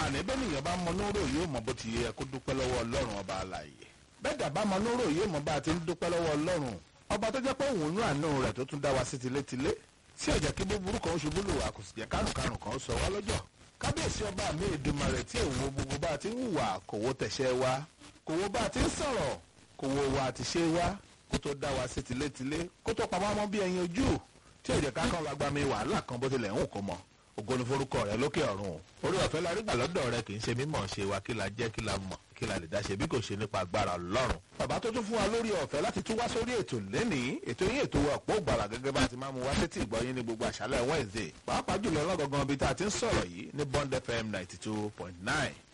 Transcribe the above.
ní bẹ́ẹ̀ nìyẹn bá mọ lóró yóò mọ bó ti yẹ kó dúpẹ́ lọ́wọ́ ọlọ́run ọba àlàyé bẹ́ẹ̀ dàbá mọ lóró yóò mọ bá a ti ń dúpẹ́ lọ́wọ́ ọlọ́run ọba tó jẹ́ pé òun nú àánú rẹ̀ tó tún dá wa sí tilétilé tí ọ̀jà kí búburú kan ṣubú lù wá kò sì jẹ́ kárùnkárùn kan sọ wá lọ́jọ́ kábíyèsí ọba mi Èdùmàrè tí òun wo gbogbo bá a ti ń hùwà kò wo tẹ̀sẹ̀ wa kò wo bá a ti ń sọ̀rọ̀ kò wo wa àti ṣe wa kó tó dá wa sí tilétilé kó tó pamọ́ mọ́ bí ẹyin ojú tí ọ̀jà ká kan wàgbà mi wàhálà kan bó tilẹ̀ ń kó mọ́ ògo ni forúkọ rẹ lókè ọ̀run orí ọ̀fẹ́ la rí gbà lọ́dọ̀ rẹ kì í ṣe mímọ̀ ṣe wa kí la jẹ́ kí la mọ̀ kí la lè dá ṣe bí kò ṣe nípa agbára Ọlọ́run. bàbá tó tún fún wa lórí ọ̀fẹ́ láti tún wá sórí ètò lẹ́nìí ètò yín ètò ọ̀pọ̀ ògbàlà gẹ́gẹ́ bá ti máa mú wá sétí ìgbọ́yín ní gbogbo àṣálẹ̀ Wednesday pàápàá jùlọ lọ́gọ̀gàn ibi tá a ti ń sọ̀rọ̀ yìí ní Bond FM ninety two point nine